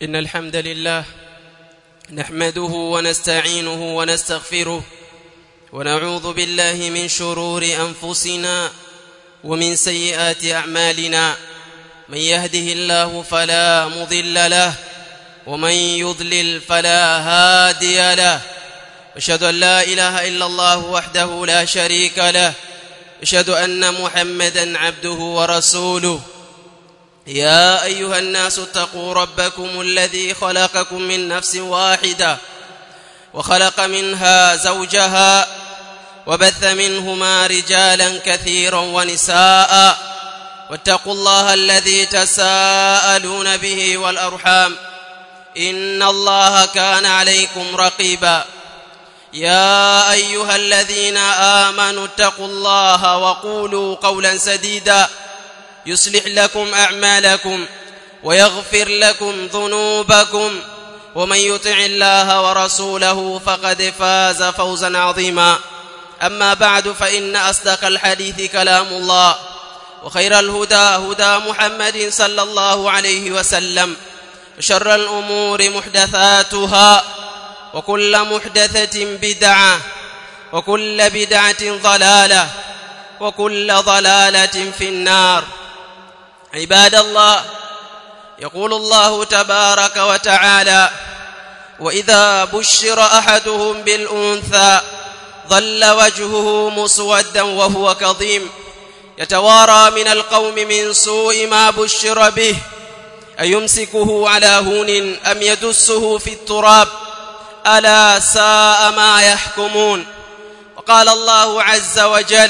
إن الحمد لله نحمده ونستعينه ونستغفره ونعوذ بالله من شرور أنفسنا ومن سيئات أعمالنا من يهده الله فلا مضل له ومن يضلل فلا هادي له أشهد أن لا إله إلا الله وحده لا شريك له أشهد أن محمدا عبده ورسوله يا أيها الناس اتقوا ربكم الذي خلقكم من نفس واحدة وخلق منها زوجها وبث منهما رجالا كثيرا ونساء واتقوا الله الذي تساءلون به والأرحام إن الله كان عليكم رقيبا يا أيها الذين آمنوا اتقوا الله وقولوا قولا سديدا يصلح لكم أعمالكم ويغفر لكم ذنوبكم ومن يطع الله ورسوله فقد فاز فوزا عظيما أما بعد فإن أصدق الحديث كلام الله وخير الهدى هدى محمد صلى الله عليه وسلم وشر الأمور محدثاتها وكل محدثة بدعة وكل بدعة ضلالة وكل ضلالة في النار عباد الله يقول الله تبارك وتعالى وإذا بشر أحدهم بالأنثى ظل وجهه مسودا وهو كظيم يتوارى من القوم من سوء ما بشر به أيمسكه على هون أم يدسه في التراب ألا ساء ما يحكمون وقال الله عز وجل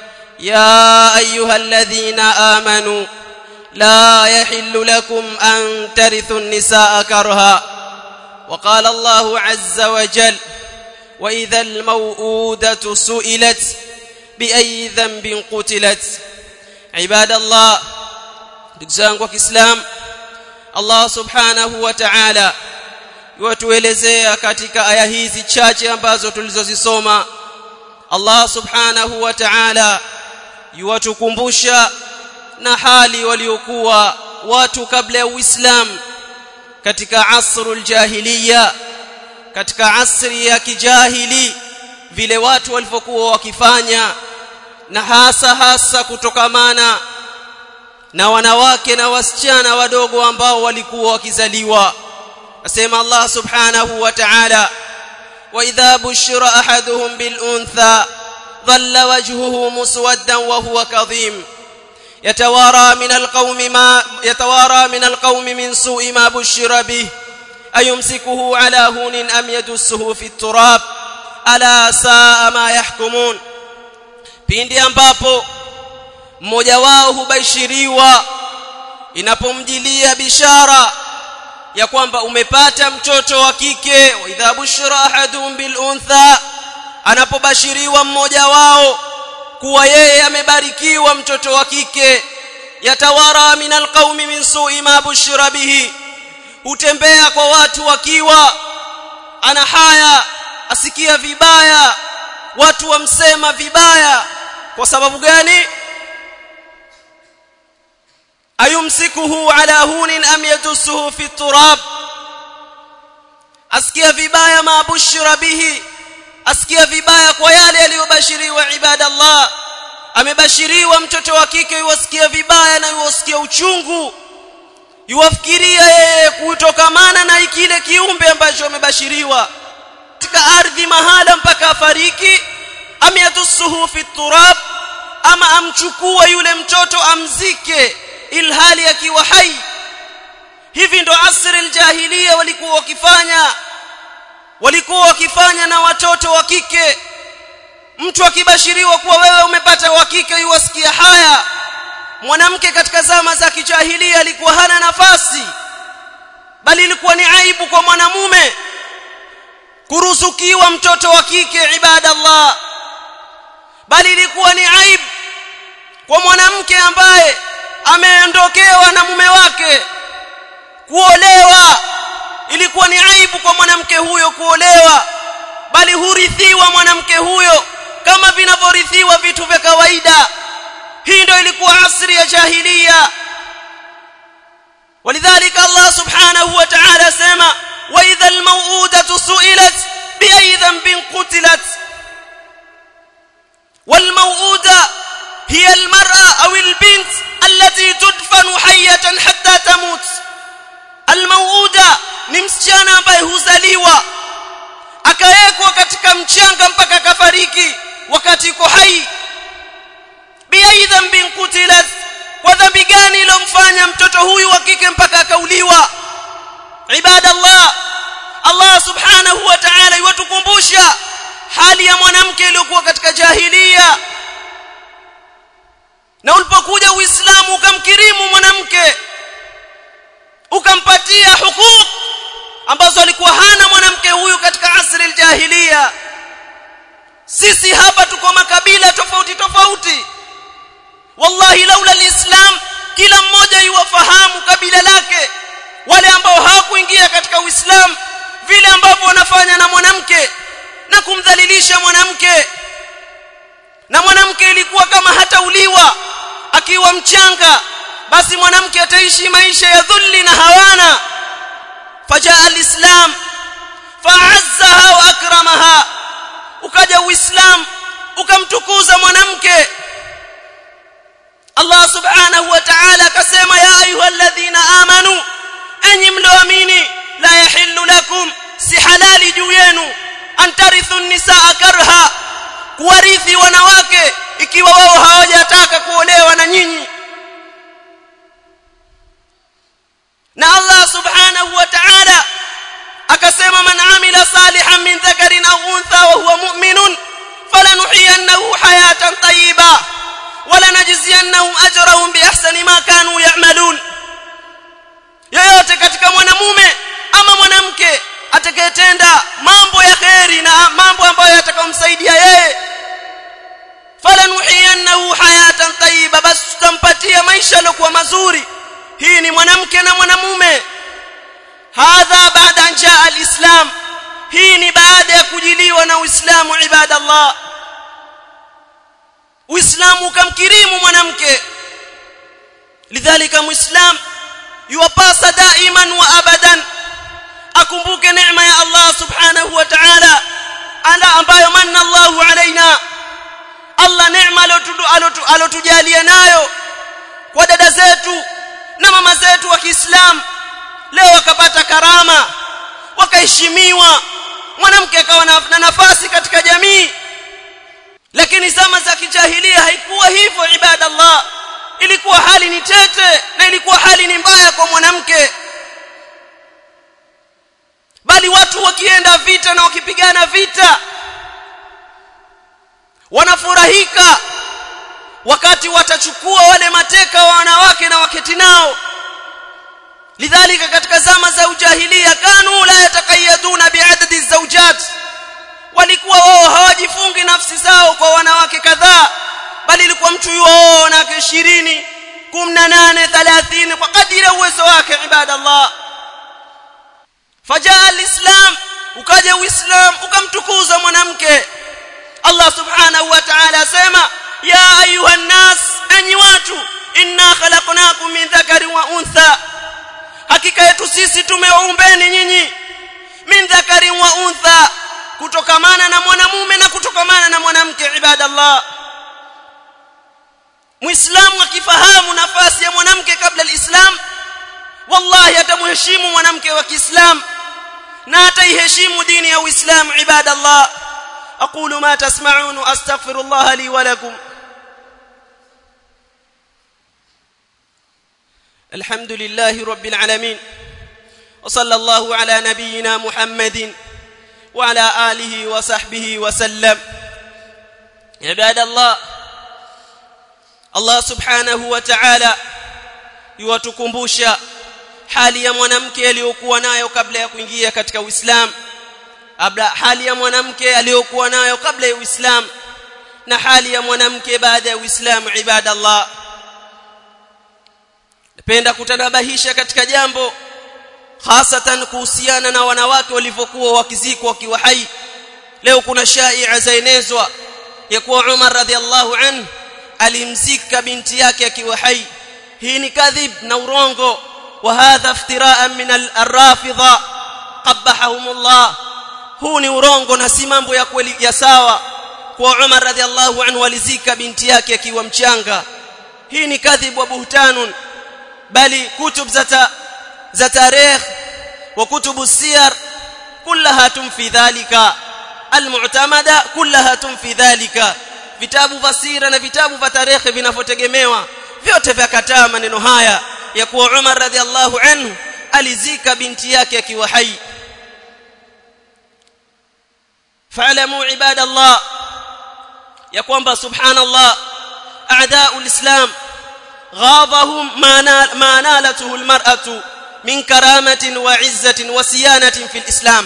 يا أيها الذين آمنوا لا يحل لكم أن ترثوا النساء كرها وقال الله عز وجل وإذا الموءودة سئلت بأي ذنب قتلت عباد الله دكزانgu wa Kiislam Allah Subhanahu wa Ta'ala yuatuelezea katika aya hizi chache ambazo tulizozisoma Allah Subhanahu wa Ta'ala yuwatukumbusha na hali waliokuwa watu kabla ya Uislamu katika asrul jahiliya katika asri ya kijahili vile watu walivyokuwa wakifanya na hasa hasa kutokamana na wanawake na wasichana wadogo ambao walikuwa wakizaliwa asema Allah subhanahu wa ta'ala wa idha bushira ahaduhum bil untha dhalla wajhuhu muswaddan wa huwa kadhim يتوارى من القوم ما يتوارى من القوم من سوء ما بشر به أيمسكه على هون أم يدسه في التراب ألا ساء ما يحكمون pindi ambapo mmoja wao hubashiriwa inapomjilia bishara ya kwamba umepata mtoto wa kike wa idha bushira ahadum bil untha anapobashiriwa mmoja wao kuwa yeye amebarikiwa mtoto wa kike yatawara min alqaumi min su'i ma bushira bihi hutembea kwa watu wakiwa ana haya asikia vibaya watu wamsema vibaya kwa sababu gani ayumsikuhu ala hunin am yadussuhu fi turab asikia vibaya ma bushira bihi asikia vibaya kwa yale yaliyobashiriwa ibadallah amebashiriwa mtoto wa kike yuwasikia vibaya na yuwasikia uchungu yuwafikiria yeye kutokamana na kile kiumbe ambacho amebashiriwa katika ardhi mahala mpaka afariki am yadussuhu fi turab ama amchukua yule mtoto amzike ilhali akiwa hai hivi ndo asri aljahiliya walikuwa wakifanya walikuwa wakifanya na watoto wa kike mtu akibashiriwa kuwa wewe umepata wa kike yuwasikia haya mwanamke katika zama za kijahilia alikuwa hana nafasi bali ilikuwa ni aibu kwa mwanamume kuruzukiwa mtoto wa kike ibadallah bali ilikuwa ni aibu kwa mwanamke ambaye ameondokewa na mume wake kuolewa ilikuwa ni aibu kwa mwanamke huyo kuolewa bali hurithiwa mwanamke huyo kama vinavyorithiwa vitu vya kawaida hii ndio ilikuwa asri ya jahiliya ولذلك الله سبحانه وتعالى قتلت والموؤودة هي المرأة أو البنت التي تدفن حية حتى تموت الموؤودة ni msichana ambaye huzaliwa akawekwa katika mchanga mpaka akafariki wakati yuko hai biai dhanbin kutilat kwa dhambi gani ilomfanya mtoto huyu wa kike mpaka akauliwa ibadallah Allah subhanahu wa ta'ala yutukumbusha hali ya mwanamke iliyokuwa katika jahilia na ulipokuja uislamu ukamkirimu mwanamke ukampatia hukuk ambazo alikuwa hana mwanamke huyu katika asri aljahiliya sisi hapa tuko makabila tofauti tofauti wallahi laula alislam kila mmoja yuwafahamu kabila lake wale ambao hawakuingia katika uislamu vile ambavyo wanafanya na mwanamke na kumdhalilisha mwanamke na mwanamke ilikuwa kama hatauliwa akiwa mchanga basi mwanamke ataishi maisha ya dhulli na hawana fajaa alislam fa'azzaha wa akramaha ukaja uislam ukamtukuza mwanamke Allah subhanahu wa ta'ala akasema ya ayyuhalladhina amanu enyi mlioamini la yahillu lakum si halali juu yenu antarithu nisaa karha kuwarithi wanawake ikiwa wao hawajataka kuolewa na nyinyi na Allah subhanahu wa ta'ala akasema man amila salihan min dhakarin aw untha wa huwa mu'minun falanuhyiyannahu hayatan tayyiba wala najziyannahum ajrahum bi ahsani ma kanu ya'malun yoyote katika mwanamume ama mwanamke atakayetenda mambo ya kheri na mambo ambayo yatakomsaidia yeye falanuhiyannahu hayatan tayyiba bas tutampatia maisha yaliokuwa mazuri hii ni mwanamke na mwanamume hadha baada an jaa alislam hii ni baada ya kujiliwa na uislamu ibadallah uislamu ukamkirimu mwanamke lidhalika muislam yuwapasa daiman wa abadan akumbuke neema ya Allah subhanahu wa ta'ala ala ambayo manna Allahu alaina Allah neema alotujalia nayo kwa dada zetu na mama zetu wa Kiislamu leo wakapata karama wakaheshimiwa mwanamke akawa na nafasi katika jamii lakini zama za kijahilia haikuwa hivyo ibadallah ilikuwa hali ni tete na ilikuwa hali ni mbaya kwa mwanamke bali watu wakienda vita na wakipigana vita wanafurahika wakati watachukua wale mateka wa wanawake na waketi nao lidhalika katika zama za ujahilia kanu la yatakayaduna biadadi zawjat walikuwa wao hawajifungi nafsi zao kwa wanawake kadhaa bali ilikuwa mtu yuo na 20 18 30 kwa kadiri ya uwezo wake ibadallah fajaa alislam ukaja uislam ukamtukuza mwanamke Allah subhanahu wa ta'ala asema ya ayuha nas enyi watu inna khalaqnakum min dhakari wa untha hakika yetu sisi tumeumbeni nyinyi min dhakari wa untha kutokamana na mwanamume na kutokamana na mwanamke ibadallah muislamu akifahamu nafasi ya mwanamke kabla alislam wallahi atamheshimu mwanamke wa Kiislamu na ataiheshimu dini ya Uislamu ibadallah aqulu ma tasma'un astaghfirullah li wa lakum الحمد لله رب العالمين وصلى الله على نبينا محمد وعلى آله وصحبه وسلم عباد الله Allah subhanahu wa ta'ala yuwatukumbusha hali ya mwanamke aliyokuwa nayo kabla ya kuingia katika Uislamu abla hali ya mwanamke aliyokuwa nayo kabla ya Uislamu na hali ya mwanamke baada ya Uislamu ibadallah napenda kutanabahisha katika jambo hasatan kuhusiana na wanawake walivyokuwa wakizikwa wakiwa hai leo kuna shaia zaenezwa ya kuwa Umar radhiallahu anhu alimzika binti yake akiwa hai hii ni kadhib na urongo wa hadha iftira'an min al-rafidha qabbahumullah huu ni urongo na si mambo ya kweli ya sawa kwa Umar radhiallahu anhu alizika binti yake akiwa mchanga hii ni kadhib wa buhtanun bali kutub za za tarikh wa kutubu siyar kullaha tumfi dhalika almu'tamada kullaha tumfi dhalika vitabu vya sira na vitabu vya tarehe vinavyotegemewa vyote vyakataa maneno haya ya kuwa Umar radhiallahu anhu alizika binti yake akiwa hai fa'lamu ibadallah ya kwamba subhanallah a'da'u alislam غاضهم ما نالته المرأة من كرامة وعزة وسيانة في الإسلام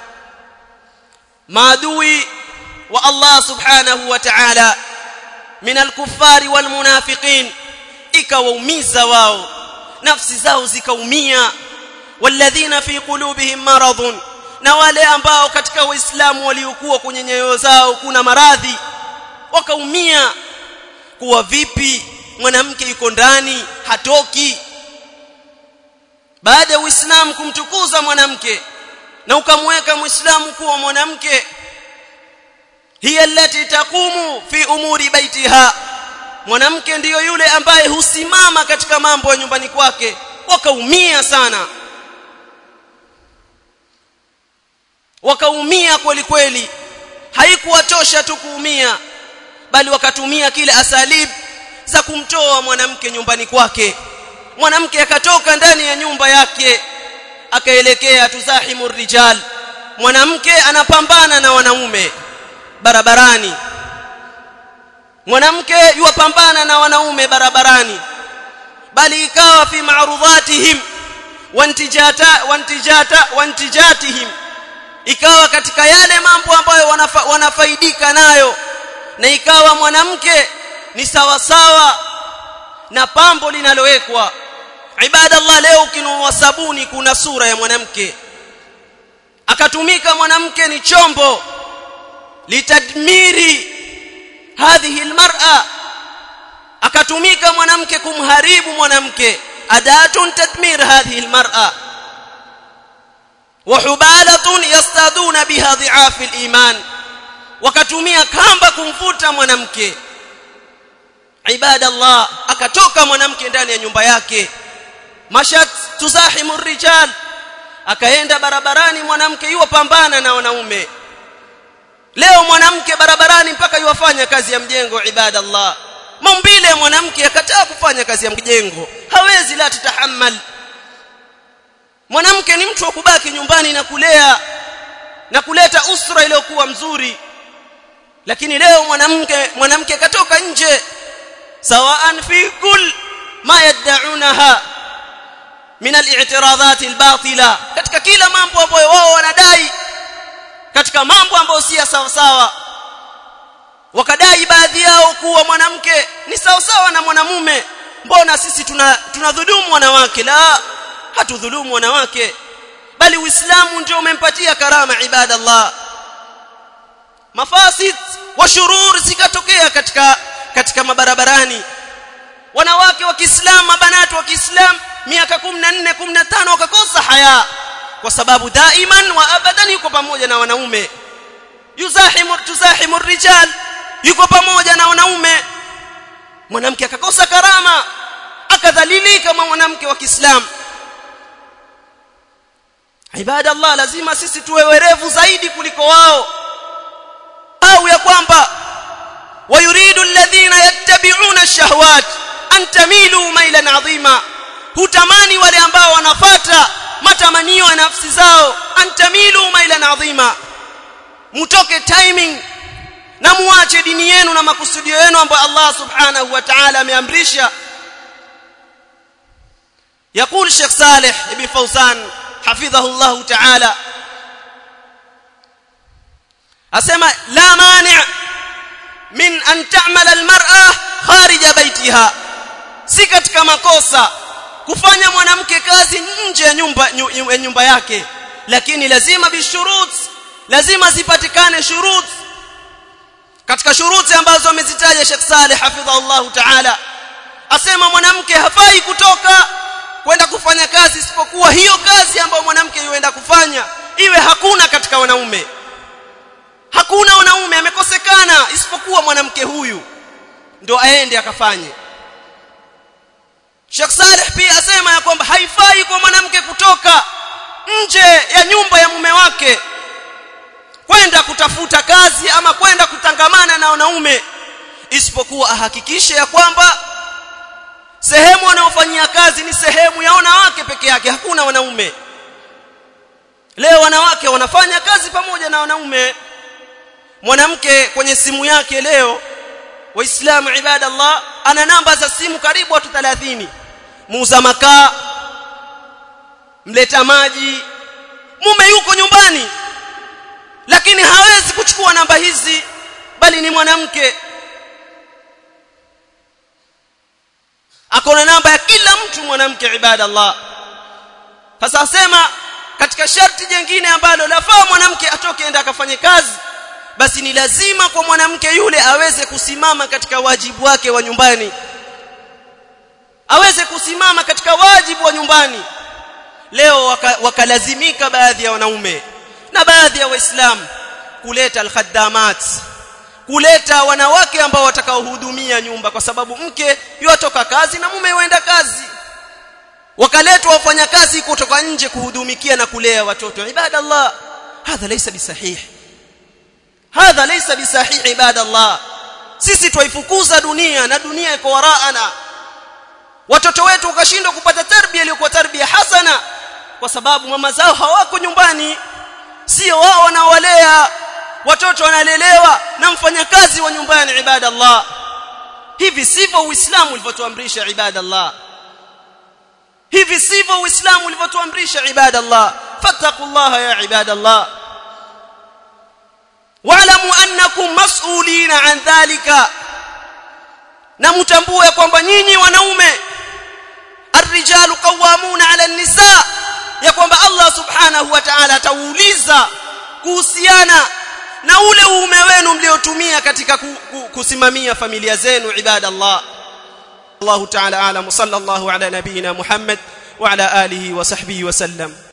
maadui wa Allah subhanahu wa ta'ala min al-kuffari wal munafiqin ikawaumiza wao nafsi zao zikaumia walladhina fi qulubihim maradun na wale ambao katika waislamu waliokuwa kwenye nyoyo zao kuna maradhi wakaumia kuwa vipi mwanamke yuko ndani hatoki baada ya uislamu kumtukuza mwanamke na ukamweka muislamu kuwa mwanamke hiya allati taqumu fi umuri baitiha mwanamke ndiyo yule ambaye husimama katika mambo ya nyumbani kwake wakaumia sana wakaumia kweli kweli haikuwatosha tu kuumia bali wakatumia kile asalib za kumtoa mwanamke nyumbani kwake mwanamke akatoka ndani ya nyumba yake akaelekea tuzahimu rijal mwanamke anapambana na wanaume barabarani mwanamke yuwapambana na wanaume barabarani bali ikawa fi ma'rudhatihim wantijata wantijata wantijatihim ikawa katika yale mambo ambayo wanafa, wanafaidika nayo na ikawa mwanamke ni sawa sawa na pambo linalowekwa ibadallah leo ukinunua sabuni kuna sura ya mwanamke akatumika mwanamke ni chombo litadmiri hadhihi almar'a akatumika mwanamke kumharibu mwanamke adatun tadmir hadhihi almar'a وحبالة يصطادون بها ضعاف الإيمان wakatumia kamba kumvuta mwanamke ibada Allah akatoka mwanamke ndani ya nyumba yake mashat tuzahimu rijal akaenda barabarani mwanamke yuwa pambana na wanaume leo mwanamke barabarani mpaka yuwafanya kazi ya mjengo ibada Allah maumbile mwanamke akataa kufanya kazi ya mjengo hawezi la tutahammal mwanamke ni mtu wa kubaki nyumbani na kulea na kuleta usra iliyokuwa mzuri lakini leo mwanamke mwanamke katoka nje sawaan fi kull ma yad'unaha min al-i'tiradhat al-batila katika kila mambo ambayo wao wanadai katika mambo ambayo si sawa sawa wakadai baadhi yao kuwa mwanamke ni sawa sawa na mwanamume mbona sisi tuna tunadhulumu wanawake la hatudhulumu wanawake bali uislamu ndio umempatia karama ibadallah mafasid wa shurur zikatokea katika katika mabarabarani wanawake wa Kiislamu mabanati wa Kiislamu miaka 14 15 wakakosa haya kwa sababu daiman wa abadan yuko pamoja na wanaume yuzahimu tuzahimu rijal yuko pamoja na wanaume mwanamke akakosa karama akadhalilika kama mwanamke wa Kiislamu ibada Allah lazima sisi tuwe werevu zaidi kuliko wao au ya kwamba wayuridu alladhina yattabi'una ash-shahawat an tamilu mailan 'azima hutamani wale ambao wanafata matamanio ya nafsi zao an tamilu mailan 'azima mutoke timing na muache dini yenu na makusudio yenu ambayo Allah subhanahu wa ta'ala ameamrisha يقول الشيخ صالح ابن فوزان حفظه الله تعالى asema la mani' min an ta'mal almar'a kharija baitiha si katika makosa kufanya mwanamke kazi nje ya nyumba ya nyumba yake lakini lazima bishurut lazima zipatikane shurut katika shuruti ambazo amezitaja Sheikh Saleh hafidhahullah ta'ala asema mwanamke hafai kutoka kwenda kufanya kazi isipokuwa hiyo kazi ambayo mwanamke yuenda kufanya iwe hakuna katika wanaume isipokuwa mwanamke huyu ndo aende akafanye Sheikh Saleh pia asema ya kwamba haifai kwa mwanamke kutoka nje ya nyumba ya mume wake kwenda kutafuta kazi ama kwenda kutangamana na wanaume isipokuwa ahakikishe ya kwamba sehemu wanayofanyia kazi ni sehemu ya wanawake peke yake hakuna wanaume leo wanawake wanafanya kazi pamoja na wanaume mwanamke kwenye simu yake leo waislamu ibadallah ana namba za simu karibu watu 30 muuza makaa mleta maji mume yuko nyumbani lakini hawezi kuchukua namba hizi bali ni mwanamke akona namba ya kila mtu mwanamke ibadallah sasa asema katika sharti jingine ambalo lafaa mwanamke atoke enda akafanye kazi basi ni lazima kwa mwanamke yule aweze kusimama katika wajibu wake wa nyumbani aweze kusimama katika wajibu wa nyumbani leo wakalazimika waka baadhi ya wanaume na baadhi ya waislamu kuleta alkhaddamat kuleta wanawake ambao watakaohudumia nyumba kwa sababu mke yotoka kazi na mume huenda kazi wakaletwa wafanyakazi kutoka nje kuhudumikia na kulea watoto ibadallah hadha laysa bisahih hadha laysa bisahih ibadallah sisi twaifukuza dunia na dunia iko waraana watoto wetu wakashindwa kupata tarbia iliyokuwa tarbia hasana kwa sababu mama zao hawako nyumbani sio wao wanaowalea watoto wanalelewa na mfanyakazi wa nyumbani ibadallah hivi sivyo uislamu ulivyotuamrisha ibadallah hivi sivyo uislamu ulivyotuamrisha ibadallah fattaqullaha ya ibadallah wa'lamu annakum mas'ulina an dhalika na mtambue kwamba nyinyi wanaume الرجال قوامون على النساء ya kwamba Allah subhanahu wa ta'ala atauliza kuhusiana na ule uume wenu mliotumia katika kusimamia familia zenu ibadallah Allah ta'ala alam sallallahu ala nabina Muhammad wa ala alihi wa sahbihi wa sallam